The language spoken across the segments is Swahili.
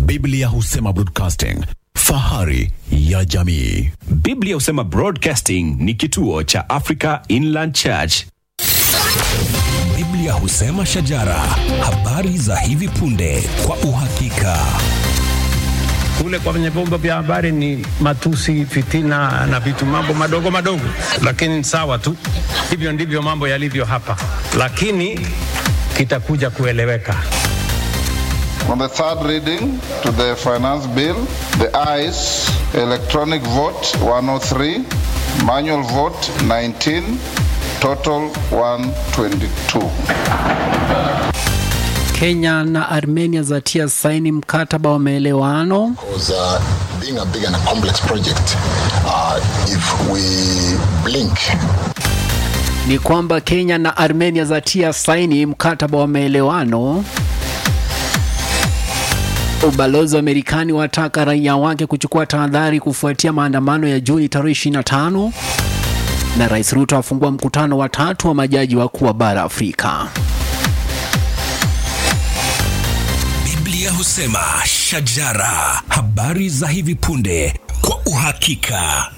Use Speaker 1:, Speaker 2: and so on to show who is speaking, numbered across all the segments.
Speaker 1: Biblia husema broadcasting, fahari ya jamii.
Speaker 2: Biblia husema Broadcasting ni kituo cha Africa Inland Church.
Speaker 3: Biblia husema shajara, habari za hivi punde kwa uhakika.
Speaker 4: kule kwenye vyombo vya habari ni matusi, fitina na vitu mambo madogo madogo, lakini sawa tu. Hivyo ndivyo mambo yalivyo hapa, lakini kitakuja kueleweka.
Speaker 5: On the third reading to the finance bill, the ayes, electronic vote 103, manual vote 19, total 122.
Speaker 6: Kenya na Armenia zatia saini mkataba wa maelewano.
Speaker 7: because uh, being a big and a complex project, uh, if we blink,
Speaker 6: Ni kwamba Kenya na Armenia zatia saini mkataba wa maelewano. Ubalozi wa Marekani wataka raia wake kuchukua tahadhari kufuatia maandamano ya Juni tarehe 25, na Rais Ruto afungua mkutano wa tatu wa majaji wakuu wa bara Afrika.
Speaker 3: Biblia husema shajara, habari za hivi punde kwa uhakika.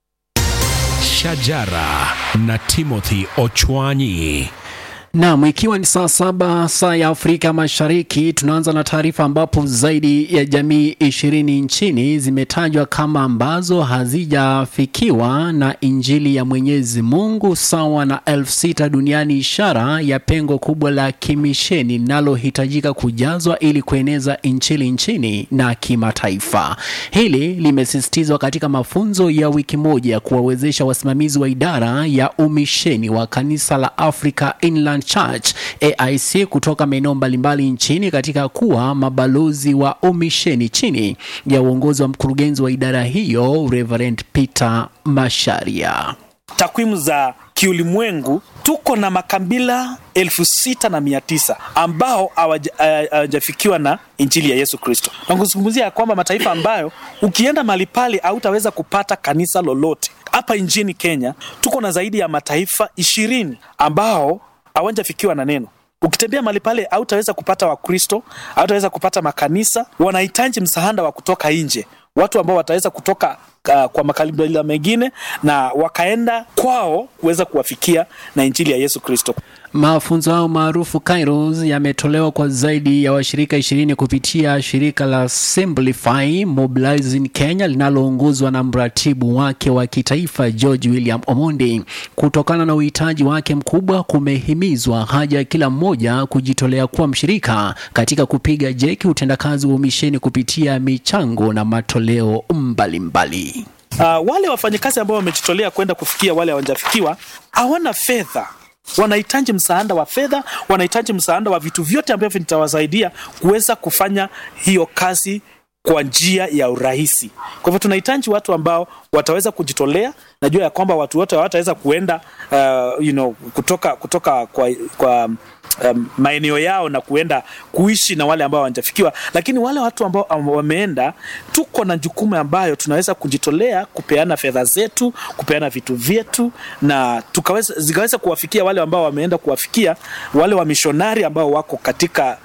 Speaker 2: Shajara na Timothy Ochwanyi.
Speaker 6: Naam, ikiwa ni saa saba saa ya Afrika Mashariki, tunaanza na taarifa ambapo zaidi ya jamii ishirini nchini zimetajwa kama ambazo hazijafikiwa na Injili ya Mwenyezi Mungu sawa na elfu sita duniani, ishara ya pengo kubwa la kimisheni linalohitajika kujazwa ili kueneza Injili nchini na kimataifa. Hili limesisitizwa katika mafunzo ya wiki moja ya kuwawezesha wasimamizi wa idara ya umisheni wa kanisa la Africa Inland Church AIC kutoka maeneo mbalimbali nchini katika kuwa mabalozi wa umisheni chini ya uongozi wa mkurugenzi wa idara hiyo Reverend Peter Masharia.
Speaker 8: takwimu za kiulimwengu tuko na makabila elfu sita na mia tisa ambao hawaja- eh, hawajafikiwa na injili ya Yesu Kristo, na kuzungumzia ya kwamba mataifa ambayo ukienda mahali pale hautaweza kupata kanisa lolote. Hapa nchini Kenya tuko na zaidi ya mataifa ishirini ambao hawajafikiwa na neno. Ukitembea mahali pale hautaweza kupata Wakristo, hautaweza kupata makanisa. Wanahitaji msaada wa kutoka nje, watu ambao wataweza kutoka uh, kwa makabila mengine na wakaenda kwao kuweza kuwafikia na injili ya Yesu Kristo.
Speaker 6: Mafunzo hayo maarufu Kairos yametolewa kwa zaidi ya washirika ishirini kupitia shirika la Simplify Mobilizing Kenya linaloongozwa na mratibu wake wa kitaifa George William Omondi. Kutokana na uhitaji wake mkubwa, kumehimizwa haja ya kila mmoja kujitolea kuwa mshirika katika kupiga jeki utendakazi wa umisheni kupitia michango na matoleo mbalimbali.
Speaker 8: Uh, wale wafanyakazi ambao wamejitolea kwenda kufikia wale hawajafikiwa hawana fedha wanahitaji msaada wa fedha, wanahitaji msaada wa vitu vyote ambavyo vitawasaidia kuweza kufanya hiyo kazi kwa njia ya urahisi. Kwa hivyo tunahitaji watu ambao wataweza kujitolea. Najua ya kwamba watu wote hawataweza kuenda uh, you know, kutoka kutoka kwa, kwa um, maeneo yao na kuenda kuishi na wale ambao hawajafikiwa, lakini wale watu ambao am- wameenda, tuko na jukumu ambayo tunaweza kujitolea kupeana fedha zetu, kupeana vitu vyetu, na tukaweza zikaweza kuwafikia wale ambao wameenda kuwafikia wale wamishonari ambao wako katika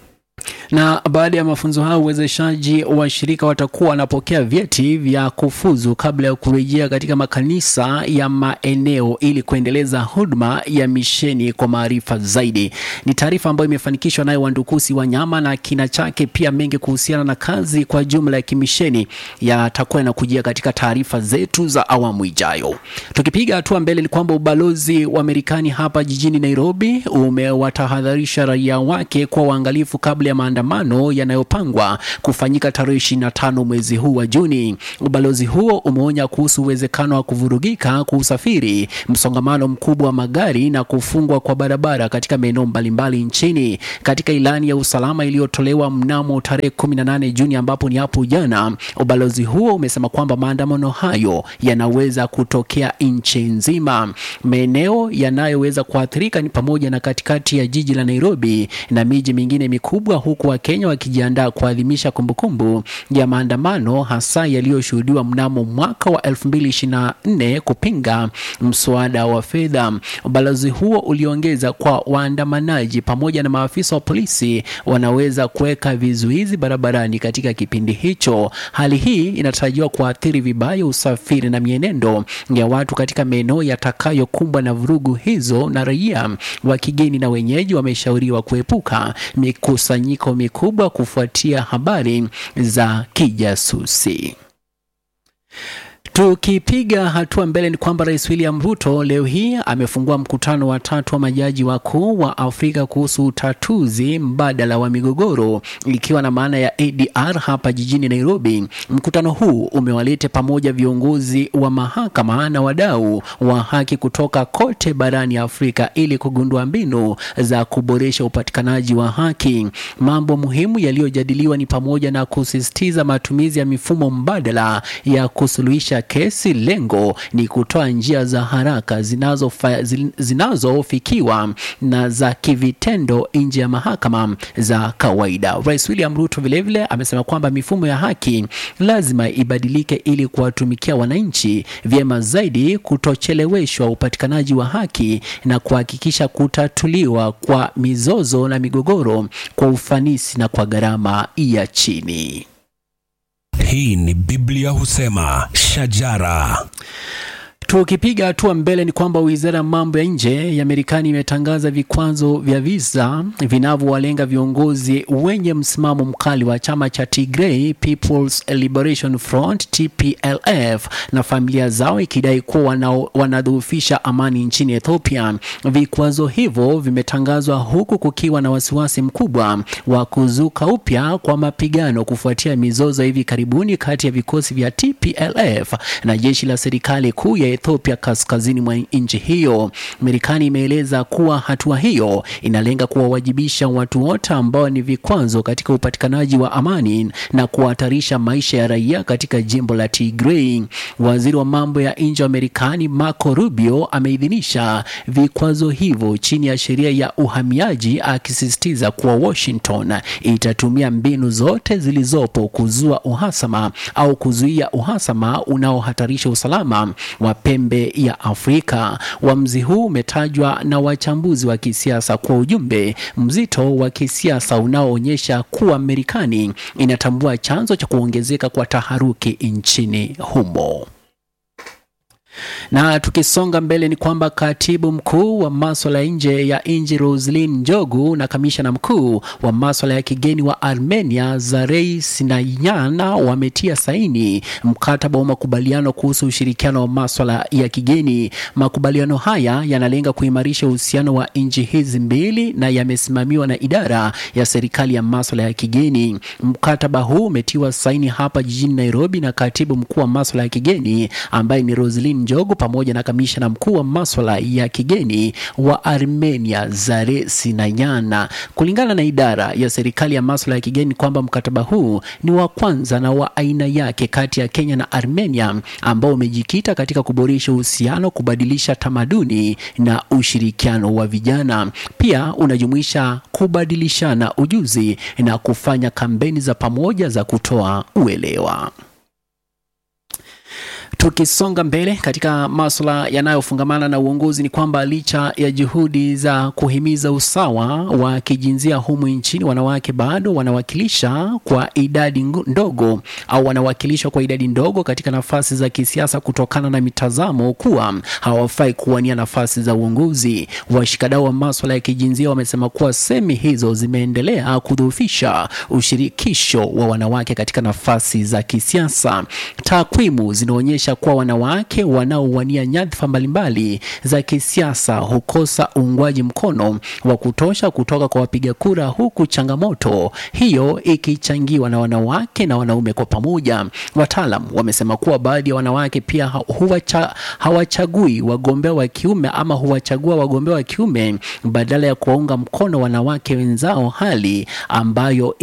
Speaker 6: na baada ya mafunzo hayo uwezeshaji washirika watakuwa wanapokea vyeti vya kufuzu kabla ya kurejea katika makanisa ya maeneo ili kuendeleza huduma ya misheni kwa maarifa zaidi. Ni taarifa ambayo imefanikishwa naye Wandukusi Wanyama na kina chake pia mengi kuhusiana na kazi kwa jumla ya kimisheni yatakuwa yanakujia katika taarifa zetu za awamu ijayo. Tukipiga hatua mbele, ni kwamba ubalozi wa Marekani hapa jijini Nairobi umewatahadharisha raia wake kwa uangalifu kabla ya maandamano yanayopangwa kufanyika tarehe 25 mwezi huu wa Juni. Ubalozi huo umeonya kuhusu uwezekano wa kuvurugika kwa usafiri, msongamano mkubwa wa magari na kufungwa kwa barabara katika maeneo mbalimbali nchini. Katika ilani ya usalama iliyotolewa mnamo tarehe 18 Juni, ambapo ni hapo jana, ubalozi huo umesema kwamba maandamano hayo yanaweza kutokea nchi nzima. Maeneo yanayoweza kuathirika ni pamoja na katikati ya jiji la Nairobi na miji mingine mikubwa, huku Wakenya wakijiandaa kuadhimisha kumbukumbu ya maandamano hasa yaliyoshuhudiwa mnamo mwaka wa 2024 kupinga mswada wa fedha. Ubalozi huo uliongeza kwa waandamanaji pamoja na maafisa wa polisi wanaweza kuweka vizuizi barabarani katika kipindi hicho. Hali hii inatarajiwa kuathiri vibaya usafiri na mienendo ya watu katika maeneo yatakayokumbwa na vurugu hizo, na raia wa kigeni na wenyeji wameshauriwa kuepuka mikusanyiko mikubwa kufuatia habari za kijasusi. Tukipiga hatua mbele ni kwamba Rais William Ruto leo hii amefungua mkutano wa tatu wa majaji wakuu wa Afrika kuhusu utatuzi mbadala wa migogoro ikiwa na maana ya ADR hapa jijini Nairobi. Mkutano huu umewalete pamoja viongozi wa mahakama na wadau wa haki kutoka kote barani Afrika ili kugundua mbinu za kuboresha upatikanaji wa haki. Mambo muhimu yaliyojadiliwa ni pamoja na kusisitiza matumizi ya mifumo mbadala ya kusuluhisha kesi. Lengo ni kutoa njia za haraka zinazofa- zin- zinazofikiwa na za kivitendo nje ya mahakama za kawaida. Rais William Ruto vilevile amesema kwamba mifumo ya haki lazima ibadilike ili kuwatumikia wananchi vyema zaidi, kutocheleweshwa upatikanaji wa haki na kuhakikisha kutatuliwa kwa mizozo na migogoro kwa ufanisi na kwa gharama ya chini.
Speaker 3: Hii ni Biblia husema shajara.
Speaker 6: Tukipiga hatua mbele ni kwamba wizara ya mambo ya nje ya Marekani imetangaza vikwazo vya visa vinavyowalenga viongozi wenye msimamo mkali wa chama cha Tigray People's Liberation Front TPLF na familia zao, ikidai kuwa wana- wanadhoofisha amani nchini Ethiopia. Vikwazo hivyo vimetangazwa huku kukiwa na wasiwasi mkubwa wa kuzuka upya kwa mapigano kufuatia mizozo hivi karibuni kati ya vikosi vya TPLF na jeshi la serikali kuu ya Ethiopia kaskazini mwa nchi hiyo. Marekani imeeleza kuwa hatua hiyo inalenga kuwawajibisha watu wote ambao ni vikwazo katika upatikanaji wa amani na kuhatarisha maisha ya raia katika jimbo la Tigray. Waziri wa mambo ya nje wa Marekani Marco Rubio ameidhinisha vikwazo hivyo chini ya sheria ya uhamiaji, akisisitiza kuwa Washington itatumia mbinu zote zilizopo kuzua uhasama au kuzuia uhasama unaohatarisha usalama wa pembe ya Afrika. Uamuzi huu umetajwa na wachambuzi wa kisiasa kwa ujumbe mzito wa kisiasa unaoonyesha kuwa Marekani inatambua chanzo cha kuongezeka kwa taharuki nchini humo. Na tukisonga mbele ni kwamba katibu mkuu wa maswala ya nje ya nchi Roslin Njogu na kamishna mkuu wa maswala ya kigeni wa Armenia Zarei Sinayana wametia saini mkataba wa makubaliano kuhusu ushirikiano wa maswala ya kigeni. Makubaliano haya yanalenga kuimarisha uhusiano wa nchi hizi mbili na yamesimamiwa na idara ya serikali ya maswala ya kigeni. Mkataba huu umetiwa saini hapa jijini Nairobi na katibu mkuu wa maswala ya kigeni ambaye ni Roslin Njogu pamoja na kamishna mkuu wa maswala ya kigeni wa Armenia Zare Sinayana. Kulingana na idara ya serikali ya maswala ya kigeni kwamba mkataba huu ni wa kwanza na wa aina yake kati ya Kenya na Armenia ambao umejikita katika kuboresha uhusiano, kubadilisha tamaduni na ushirikiano wa vijana. Pia unajumuisha kubadilishana ujuzi na kufanya kampeni za pamoja za kutoa uelewa. Tukisonga mbele katika masuala yanayofungamana na uongozi ni kwamba licha ya juhudi za kuhimiza usawa wa kijinsia humu nchini, wanawake bado wanawakilisha kwa idadi ngu- ndogo au wanawakilishwa kwa idadi ndogo katika nafasi za kisiasa kutokana na mitazamo kuwa hawafai kuwania nafasi za uongozi. Washikadau wa masuala ya kijinsia wamesema kuwa semi hizo zimeendelea kudhoofisha ushirikisho wa wanawake katika nafasi za kisiasa. Takwimu zinaonyesha kuwa wanawake wanaowania nyadhifa mbalimbali za kisiasa hukosa uungwaji mkono wa kutosha kutoka kwa wapiga kura, huku changamoto hiyo ikichangiwa na wanawake na wanaume kwa pamoja. Wataalam wamesema kuwa baadhi ya wanawake pia ha- huwacha, hawachagui wagombea wa kiume ama huwachagua wagombea wa kiume badala ya kuwaunga mkono wanawake wenzao, hali ambayo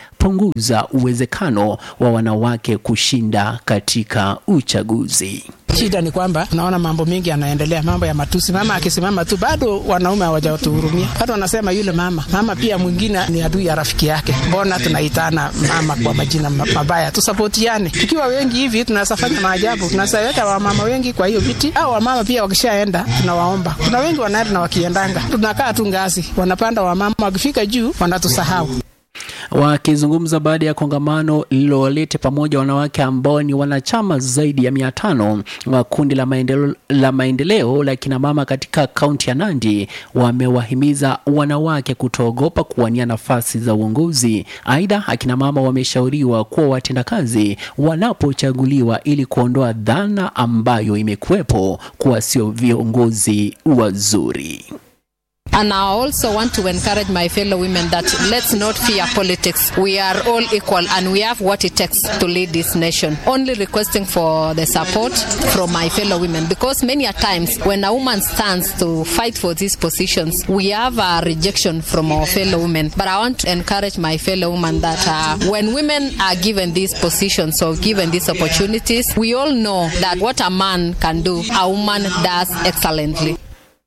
Speaker 6: imepunguza uwezekano wa wanawake kushinda katika uchaguzi.
Speaker 9: Shida ni kwamba tunaona mambo mengi yanaendelea, mambo ya matusi. Mama akisimama tu, bado wanaume hawajatuhurumia, bado wanasema yule mama. Mama pia mwingine ni adui ya rafiki yake. Mbona tunaitana mama kwa majina mabaya? Tusapotiane. Tukiwa wengi hivi, tunaweza fanya maajabu. Tunaweza weka wamama wengi kwa hiyo viti, au wamama pia wakishaenda, tunawaomba. Kuna wengi wanaenda na wakiendanga, tunakaa tu ngazi, wanapanda wamama, wakifika juu wanatusahau.
Speaker 6: Wakizungumza baada ya kongamano lililowalete pamoja wanawake ambao ni wanachama zaidi ya mia tano wa kundi la maendeleo, la maendeleo la kina mama katika kaunti ya Nandi, wamewahimiza wanawake kutoogopa kuwania nafasi za uongozi. Aidha, akina mama wameshauriwa kuwa watendakazi wanapochaguliwa ili kuondoa dhana ambayo imekuwepo kuwa sio viongozi wazuri.
Speaker 10: And I also want to encourage my fellow women that let's not fear politics. We are all equal and we have what it takes to lead this nation. Only requesting for the support from my fellow women because many a times when a woman stands to fight for these positions, we have a rejection from our fellow women. But I want to encourage my fellow women that uh, when women are given these positions or given these opportunities, we all know that what a man can do, a woman does excellently.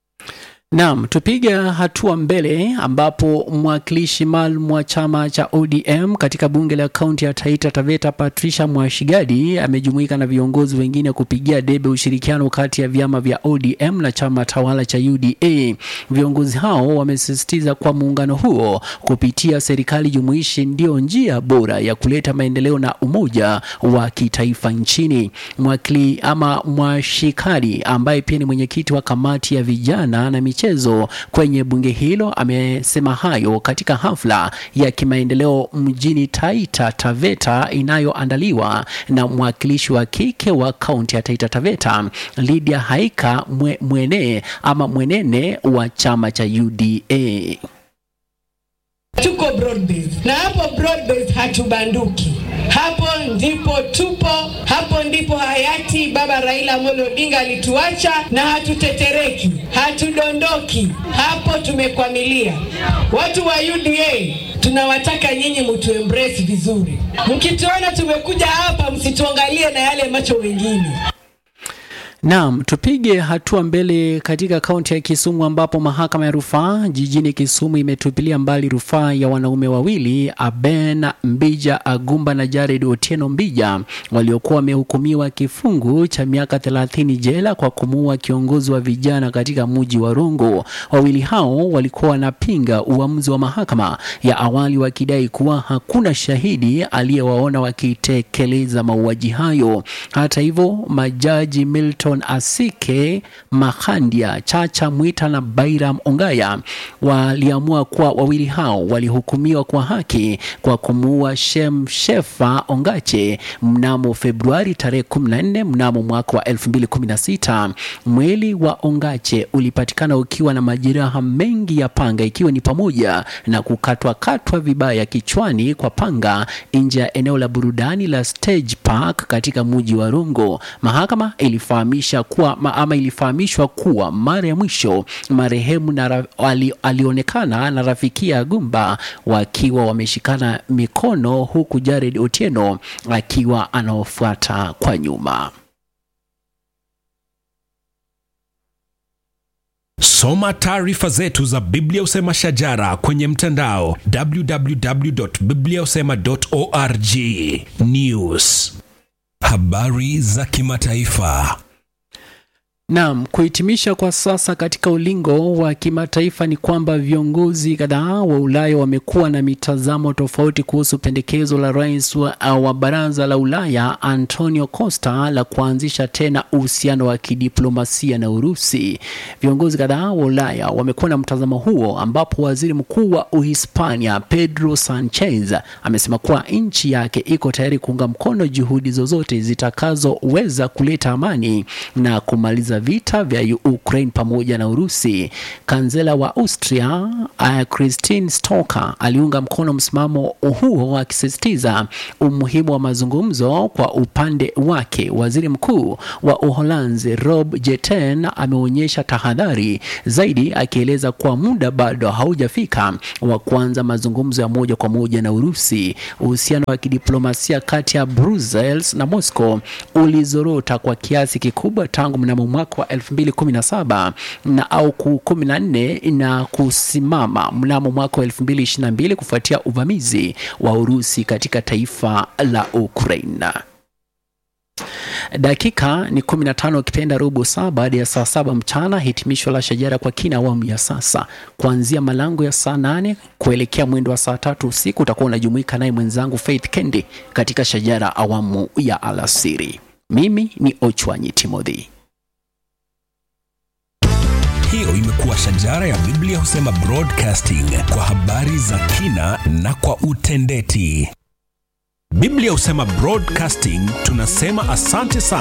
Speaker 6: Naam, tupige hatua mbele ambapo mwakilishi maalum wa chama cha ODM katika bunge la kaunti ya Taita Taveta Patricia Mwashigadi amejumuika na viongozi wengine kupigia debe ushirikiano kati ya vyama vya ODM na chama tawala cha UDA. Viongozi hao wamesisitiza kwa muungano huo kupitia serikali jumuishi ndio njia bora ya kuleta maendeleo na umoja wa kitaifa nchini. Mwakili ama Mwashikadi ambaye pia ni mwenyekiti wa kamati ya vijana na michezo kwenye bunge hilo amesema hayo katika hafla ya kimaendeleo mjini Taita Taveta inayoandaliwa na mwakilishi wa kike wa kaunti ya Taita Taveta Lydia Haika mwe, mwene ama mwenene wa chama cha UDA.
Speaker 11: Tuko broad based na hapo broad based hatubanduki. Hapo ndipo tupo, hapo ndipo hayati Baba Raila Amolo Odinga alituacha, na hatutetereki, hatudondoki. Hapo tumekwamilia. Watu wa UDA tunawataka nyinyi mtu embrace vizuri. Mkituona tumekuja hapa, msituangalie na yale macho wengine.
Speaker 6: Naam, tupige hatua mbele katika kaunti ya Kisumu ambapo mahakama ya rufaa jijini Kisumu imetupilia mbali rufaa ya wanaume wawili Aben Mbija Agumba na Jared Otieno Mbija waliokuwa wamehukumiwa kifungu cha miaka 30 jela kwa kumuua kiongozi wa vijana katika mji wa Rongo. Wawili hao walikuwa wanapinga uamuzi wa mahakama ya awali wakidai kuwa hakuna shahidi aliyewaona wakitekeleza mauaji hayo. Hata hivyo, majaji Milton Asike, Mahandia, Chacha Mwita na Bairam Ongaya waliamua kuwa wawili hao walihukumiwa kwa haki kwa kumuua Shem Shefa Ongache mnamo Februari tarehe 14 mnamo mwaka wa 2016. Mwili wa Ongache ulipatikana ukiwa na majeraha mengi ya panga ikiwa ni pamoja na kukatwa katwa vibaya kichwani kwa panga nje ya eneo la burudani la Stage Park katika mji wa Rongo. Mahakama ilifahamisha kuwa ama ilifahamishwa kuwa mara ya mwisho marehemu na ali, alionekana na rafiki ya Gumba wakiwa wameshikana mikono huku Jared Otieno akiwa anaofuata kwa nyuma.
Speaker 3: Soma taarifa zetu za Biblia Usema Shajara kwenye mtandao www.bibliausema.org. News, habari za kimataifa.
Speaker 6: Naam, kuhitimisha kwa sasa katika ulingo wa kimataifa ni kwamba viongozi kadhaa wa Ulaya wamekuwa na mitazamo tofauti kuhusu pendekezo la rais wa, wa baraza la Ulaya Antonio Costa la kuanzisha tena uhusiano wa kidiplomasia na Urusi. Viongozi kadhaa wa Ulaya wamekuwa na mtazamo huo, ambapo waziri mkuu wa Uhispania Pedro Sanchez amesema kuwa nchi yake iko tayari kuunga mkono juhudi zozote zitakazoweza kuleta amani na kumaliza za vita vya Ukraine pamoja na Urusi. Kansela wa Austria uh, Christine Stoker aliunga mkono msimamo huo akisisitiza umuhimu wa mazungumzo kwa upande wake. Waziri Mkuu wa Uholanzi Rob Jetten ameonyesha tahadhari zaidi, akieleza kuwa muda bado haujafika wa kuanza mazungumzo ya moja kwa moja na Urusi. Uhusiano wa kidiplomasia kati ya Brussels na Moscow ulizorota kwa kiasi kikubwa tangu mnamo mwaka wa 2017 na au 14 na kusimama mnamo mwaka wa 2022 kufuatia uvamizi wa Urusi katika taifa la Ukraine. Dakika ni 15 ukipenda robo saa baada ya saa saba mchana. Hitimisho la Shajara kwa kina awamu ya sasa, kuanzia malango ya saa nane kuelekea mwendo wa saa tatu usiku utakuwa unajumuika naye mwenzangu Faith Kendi katika Shajara awamu ya alasiri. Mimi ni Ochwanyi Timothy.
Speaker 3: Hiyo imekuwa Shajara ya Biblia husema broadcasting kwa habari za kina na kwa utendeti. Biblia husema broadcasting, tunasema asante sana